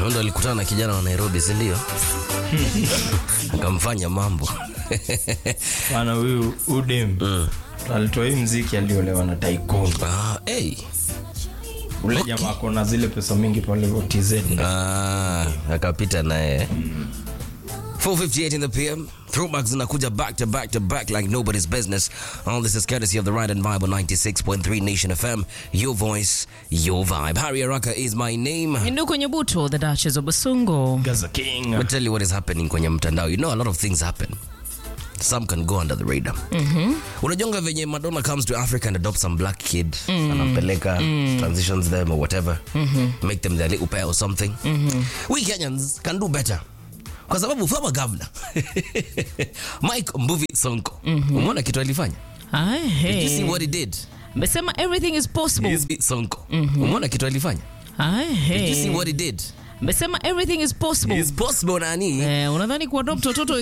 ndo alikutana na kijana wa Nairobi, si ndio? akamfanya mambo Bana huyu udem alitoa hii mziki aliolewa na Tycoon. ah, hey. Ule jamaa ako na zile pesa mingi pale TZ. ah, akapita naye 458 in the PM. Throwbacks zinakuja back to back to back like nobody's business. All this is courtesy of the Ride and Bible 96.3 Nation FM. Your voice, your vibe. Harry Araka is my name. Ndu kwenye buto the Duchess of Basungo. Gaza King. I'll tell you what is happening kwenye mtandao. You know a lot of things happen. Some can go under the radar. Unajonga venye Madonna comes to Africa and adopts some black kid, anampeleka, transitions them or whatever, make them their little pair or something. We Kenyans can do better. Kwa sababu former governor Mike Mbuvi Sonko, umeona kitu alifanya? Ai, Did you see hey. what he did? Mesema everything is possible. Mbuvi Sonko, umeona kitu alifanya? Ai, Did you see hey. what he did? Mesema everything is possible. It's possible nani? Eh, unadhani kuadopt watoto